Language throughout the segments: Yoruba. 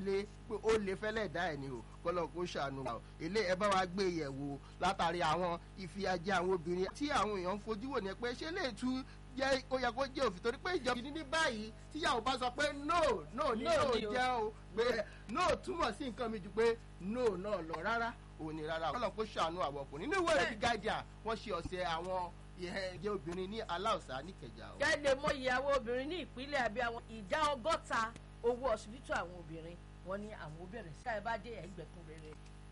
lé pé ó lè fẹ́lẹ̀ dá ẹ̀ ni o kọ́lọ́ kó ṣàánú wa o ilé ẹ bá wa gbé yẹ̀ wò látàrí àwọn ìfìyàjẹ àwọn obìnrin tí àwọn èèyàn ń fojú wò ní pé ṣé lè tú jẹ́ ó yẹ kó jẹ́ òfin torí pé ìjọba ní báyìí tíyàwó bá sọ pé no no ní no jẹ́ o pé no túmọ̀ sí nǹkan mi ju pé no náà lọ rárá òní rárá kọ́lọ́ kó ṣàánú àwọn ọkùnrin nínú ìwé rẹ̀ The Guardian wọ́n ṣe ọ̀sẹ̀ àwọn ìjẹ́ obìnrin ní aláùsá níkẹjà o. jáde mọ ìyàwó obìnrin ní ìpínlẹ̀ àbí àwọn ìdá ọgọ́ta owó ọsibítù àwọn obìnrin wọn ní àwọn obìnrin sí káyọ̀ bá dé ẹgbẹ̀kún rere.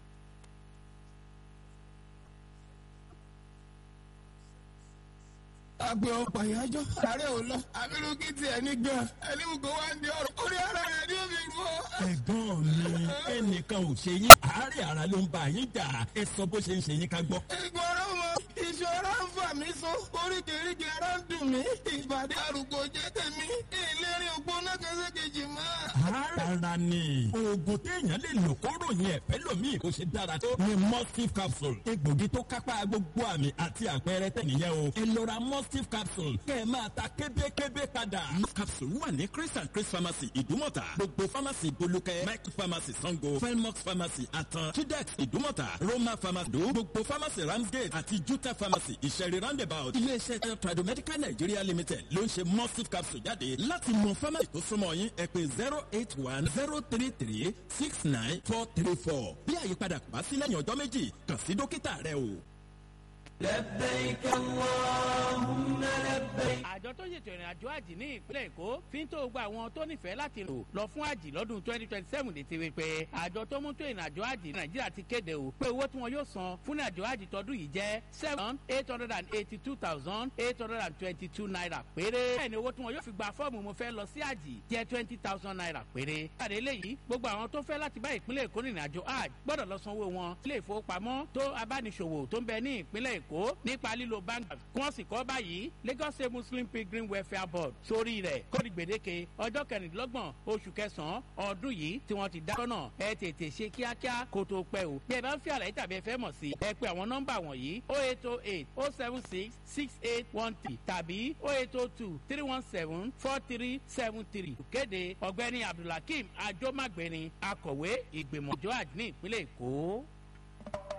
agbe ọ̀pọ̀ ìyájọ́ ààrẹ ò lọ abirùkí tiẹ̀ ní gan ẹlẹ́wù kó wá ń di ọ̀rọ̀ orí ara rẹ̀ ní omi rú ọ. ẹ̀gbọ́n mi ẹnìkan ò ṣe yín àárẹ̀ ara ló ń bá yín jà ẹ sọ bó ṣe ń ṣe yín ká gbọ́. ìgbọràn mọ ìṣòro ń fà mí so oríkèéríkèé ara ń dùn mí ìbàdí àrùkò jẹ́ tèmi ìlérí ògbóná kẹsẹ̀ kejì mọ́. ara ni oògùn téèyàn lè lò kó ròyìn ẹ̀fẹ́ lòmíì kó ṣe dára tó ni mustif capsule egbògi tó kápá gbogbo àmì àti àpẹẹrẹ tẹ̀nìyẹn o ẹ lọ ra mustif capsule kẹ́ ẹ máa ta kébékébé padà. mustif capsule wà ní chris and chris pharmacy ìdúmọ̀tà gbogbo pharmacy bolúkẹ́ mike pharmacy sango felmox pharmacy atan chidex ìdúmọ̀tà roma pharmacy do gbogbo pharmacy ramsgate àti juta pharmacy ìṣẹ̀rí roundabout iléeṣẹ́ tradomedical nigeria limited ló ń ṣe mustif capsule jáde láti mọ pharmacy tó súnmọ́ yín ẹ pé zero eight one zero three three six nine four three four bí àyípadà kò bá sí lẹ́yìn ọjọ́ méjì kàn sí dókítà rẹ o. لبيك اللهم لبيك àjọ tó ṣètò ìrìn àjò àjì ní ìpínlẹ̀ èkó fi ń tó gba àwọn tó nífẹ̀ẹ́ láti lò lọ fún àjì lọ́dún twenty twenty seven lè ti rí pé àjọ tó mú tó ìrìn àjò àjì nàìjíríà ti kéde o pé owó tí wọn yóò san fún ìrìn àjò àjì tọdún yìí jẹ́ seven eight hundred and eighty two thousand eight hundred and twenty two naira péré bẹ́ẹ̀ ni owó tí wọn yóò fi gba fọ́ọ̀mù mo fẹ́ lọ sí àjì jẹ́ twenty thousand naira péré. àdé eléyìí gbogbo àwọn tó fẹ́ láti bá ìpínlẹ̀ èkó rìnrìn àjò àjì gbọ́dọ̀ lọ sanwó wọn ilé ìfowópamọ́ tó abániṣòwò tó ń bẹ ní ìpínlẹ̀ èkó nípa lílo bank kí wọ́n sì kọ́ báyìí lagos state muslim pilgrim welfare board sórí rẹ̀ kóòdù gbèdéke ọjọ́ kẹrìndínlọ́gbọ̀n oṣù kẹsàn-án ọdún yìí tí wọ́n ti dá lọ́nà ẹ tètè ṣe kíákíá kó tó pẹ́ o bí ẹ bá ń fi àlàyé tàbí ẹ fẹ́ mọ̀ sí ẹ pé àwọn nọ́mbà wọ̀nyí o eight o eight o seven six six eight one three tàbí o eight o two three one seven four three seven three kéde ọ̀gbẹ́ni abdulhakeem ajomagbeni akọ̀wé ìgbìmọ̀ ìjọ àdínní ìpínlẹ̀ èkó.